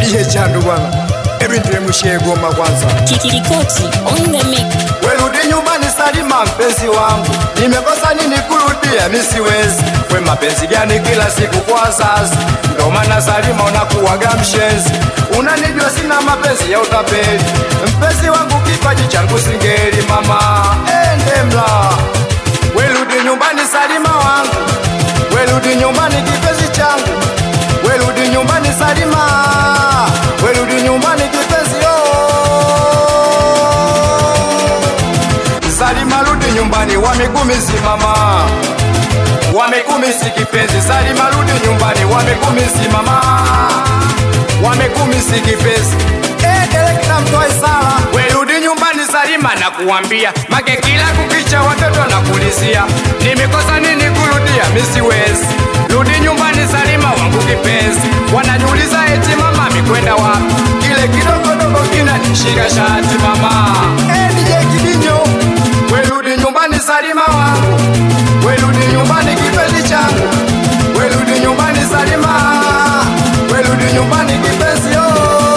DJ Chandu bwana, hebu niteremshie goma kwanza. Kikikoti on the mic. Werudi nyumbani Salima, mpenzi wangu, nimekosa nini kurudia? Mi siwezi. We mapenzi gani kila siku kwa wazazi? Ndo maana Salima unakuwaga mshenzi, unanijua sina mapenzi ya utapeli. Mpenzi wangu, kipaji changu singeli, mama ende mla. Werudi nyumbani Salima wangu, werudi nyumbani kipenzi changu, werudi nyumbani Salima, werudi nyumbani kipenzi yo Salima rudi nyumbani, wamekumisi mama, wamekumisi kipenzi. Salima rudi nyumbani, wamekumisi mama, wamekumisi kipenzi. Eh, direkta mtoe sala, we rudi nyumbani Salima, nakuambia make kila kukicha watoto nakulizia, nimekosa nini kurudia? Mi siwezi rudi nyumbani Salima wangu kipenzi, wananiuliza eti mama mikwenda wapi? Kile kidogodogo kinanishika shati mama. Eh, DJ Kibinyo Werudi nyumbani Salima wangu, werudi nyumbani kipenzi changu, werudi nyumbani Salima, werudi nyumbani kipenzi yo.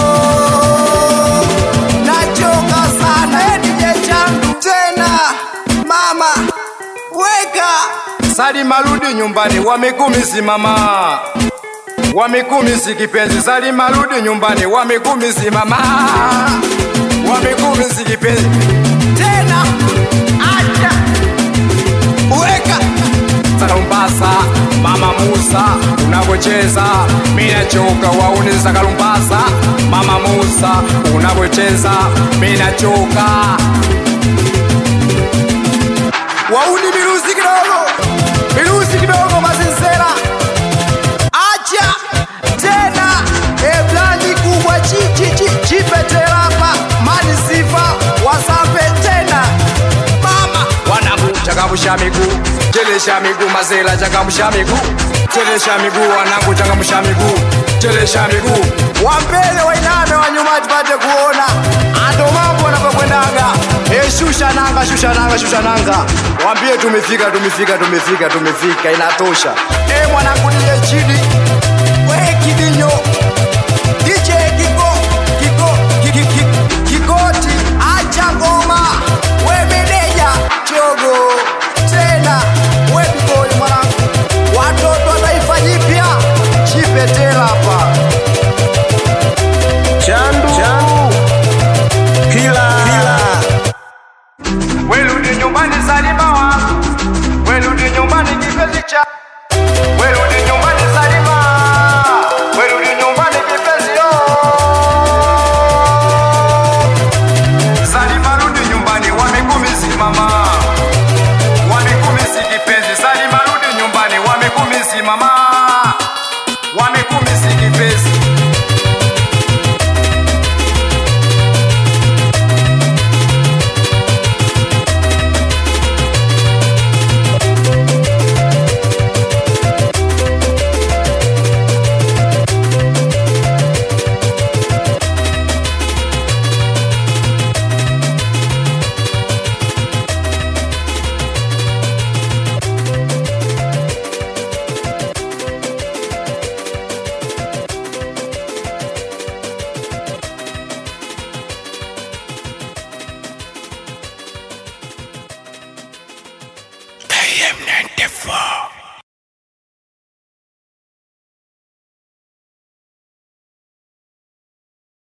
Nachoka sana eh, DJ changu tena, mama weka Salima, rudi nyumbani, wamekumisi mama, wamekumisi kipenzi. Salima, rudi nyumbani, wamekumisi mama, wamekumisi kipenzi tena acha weka Kalumbasa, mama Musa, unavyocheza mimi nachoka. Wauni za Kalumbasa, mama Musa, unavyocheza mimi nachoka. Wauni miruzi kidogo, miruzi kidogo, mazinsera acha tena eblandi kubwa chichi chi- chipeterapa mani sifa wasape tena mama wanangu changamsha miguu chelesha miguu mazela changamsha miguu chelesha miguu wanangu changamsha miguu chelesha miguu wa mbele wainame wa nyuma tupate kuona ando mambo yanapokwendaga e shusha nanga shusha nanga shusha nanga wambie tumefika tumefika tumefika tumefika inatosha e mwanangu